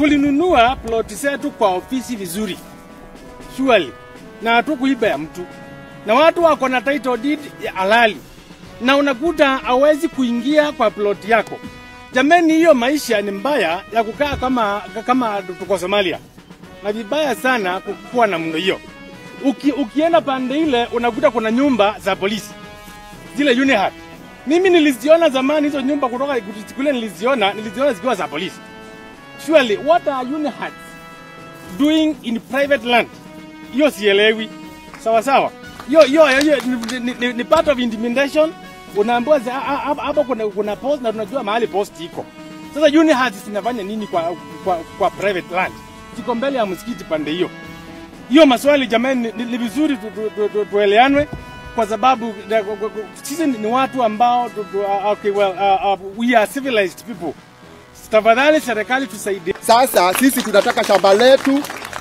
tulinunua ploti zetu kwa ofisi vizuri surely, na hatukuiba ya mtu, na watu wako na title deed ya halali, na unakuta hawezi kuingia kwa ploti yako. Jameni, hiyo maisha ni mbaya ya kukaa kama kama tuko Somalia, na vibaya sana kukuwa na mno hiyo. Uki, ukienda pande ile unakuta kuna nyumba za polisi zile UNIHAT. Mimi niliziona zamani hizo nyumba kutoka kule, niliziona niliziona zikiwa za polisi. Surely what are UNIHAT doing in private land? Hiyo sielewi. Sawa sawa. Hiyo hiyo hiyo ni, ni, ni, ni part of intimidation. Unaambiwa za- ha- ha- hapo kuna kuna post na tunajua mahali post iko. Sasa UNIHAT zinafanya nini kwa, kwa, kwa private land? Ziko mbele ya msikiti pande hiyo hiyo maswali jamani, ni, ni vizuri tu, tu, tu, tu, tueleanwe kwa sababu na- kwa- kwa- kwa- sisi ni watu ambao tu, tu, uh, okay, well, uh, uh, we are civilized people. Tafadhali serikali tusaidie. Sasa sisi tunataka shamba letu,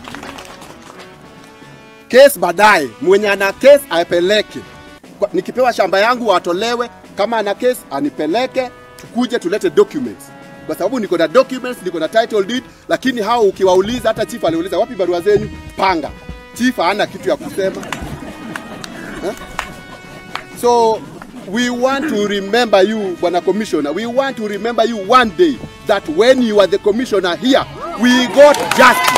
kesi baadaye, mwenye ana kesi apeleke. Kwa- Nikipewa shamba yangu atolewe, kama ana kesi anipeleke, tukuje tulete documents, kwa sababu niko na documents, niko na title deed. Lakini hao ukiwauliza, hata chief aliuliza wapi barua zenyu, panga. Chief hana kitu ya kusema eh? So we want to remember you, Bwana Commissioner. We want to remember you one day that when you are the commissioner here, we got justice.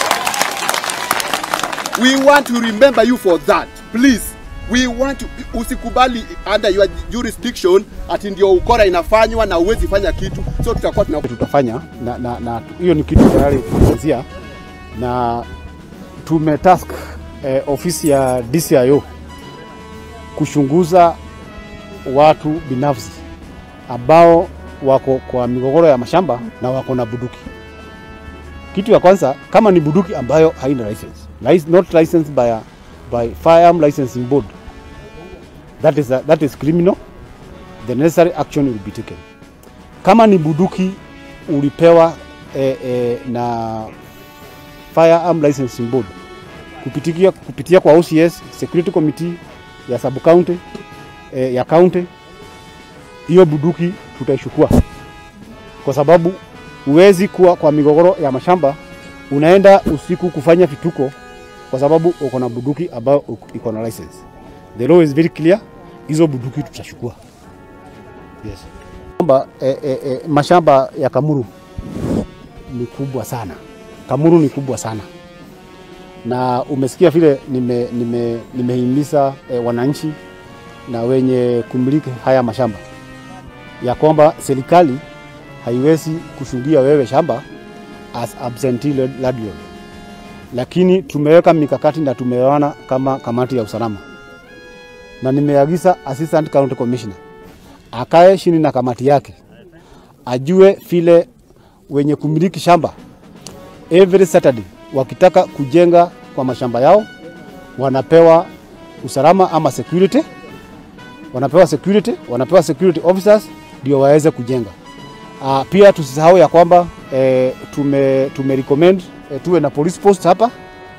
We want to remember you for that. Please. We want to, usikubali under your jurisdiction ati ndio ukora inafanywa na uwezi fanya kitu. So tutakuwa tuna tutafanya na, na, na hiyo ni kitu tayari tumeanzia na tumetask eh, ofisi ya DCIO kuchunguza watu binafsi ambao wako kwa migogoro ya mashamba na wako na buduki. Kitu ya kwanza, kama ni buduki ambayo haina license, Lic- not licensed by, a, by Firearm Licensing Board, that is, a, that is criminal. The necessary action will be taken kama ni buduki ulipewa eh, eh, na Firearm Licensing Board kupitia, kupitia kwa OCS Security Committee ya sub county eh, ya county, hiyo buduki tutaichukua, kwa sababu huwezi kuwa kwa migogoro ya mashamba unaenda usiku kufanya vituko, kwa sababu uko na buduki ambayo iko na license. The law is very clear, hizo buduki tutachukua. Yes. Kwamba eh, eh, eh, mashamba ya Kamuru ni kubwa sana. Kamuru ni kubwa sana, na umesikia vile nime, nime, nimehimiza eh, wananchi na wenye kumiliki haya mashamba ya kwamba serikali haiwezi kushungia wewe shamba as absentee landlord, lakini tumeweka mikakati na tumeona kama kamati ya usalama, na nimeagiza assistant county commissioner akae chini na kamati yake ajue vile wenye kumiliki shamba every Saturday wakitaka kujenga kwa mashamba yao wanapewa usalama ama security, wanapewa security, wanapewa security officers ndio waweze kujenga. Uh, pia tusisahau ya kwamba eh, tume, tume recommend eh, tuwe na police post hapa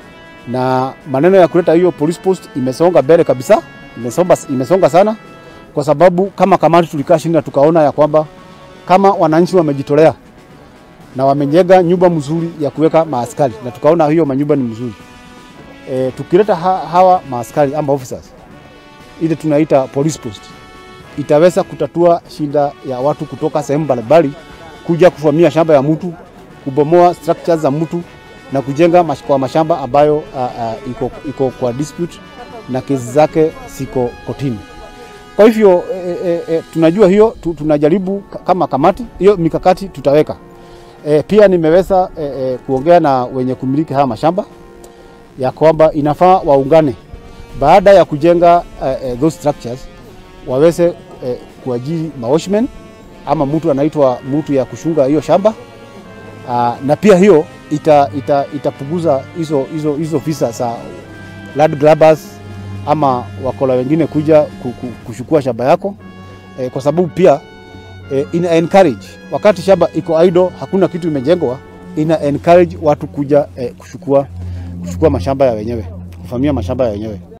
na maneno ya kuleta hiyo police post imesonga mbele kabisa, imesonga, imesonga sana kwa sababu kama kamati tulikaa chini na tukaona ya kwamba kama wananchi wamejitolea na wamejenga nyumba mzuri ya kuweka maaskari na tukaona hiyo manyumba ni mzuri e, tukileta ha, hawa maaskari ama officers ile tunaita police post itaweza kutatua shida ya watu kutoka sehemu mbalimbali kuja kuvamia shamba ya mtu, kubomoa structures za mtu na kujenga mash, kwa mashamba ambayo uh, uh, iko, iko kwa dispute na kesi zake siko kotini. Kwa hivyo e, e, e, tunajua hiyo tu, tunajaribu ka- kama kamati hiyo mikakati tutaweka. E, pia nimeweza e, e, kuongea na wenye kumiliki haya mashamba ya kwamba inafaa waungane baada ya kujenga e, e, those structures waweze e, kuajiri mawashmen ama mtu anaitwa mtu ya kushunga hiyo shamba Aa, na pia hiyo ita, ita, itapunguza hizo hizo hizo visa za land grabbers ama wakola wengine kuja ku- ku- kuchukua shamba yako e, kwa sababu pia e, ina encourage wakati shamba iko idle, hakuna kitu imejengwa, ina encourage watu kuja e, kuchukua kuchukua mashamba ya wenyewe, kuvamia mashamba ya wenyewe.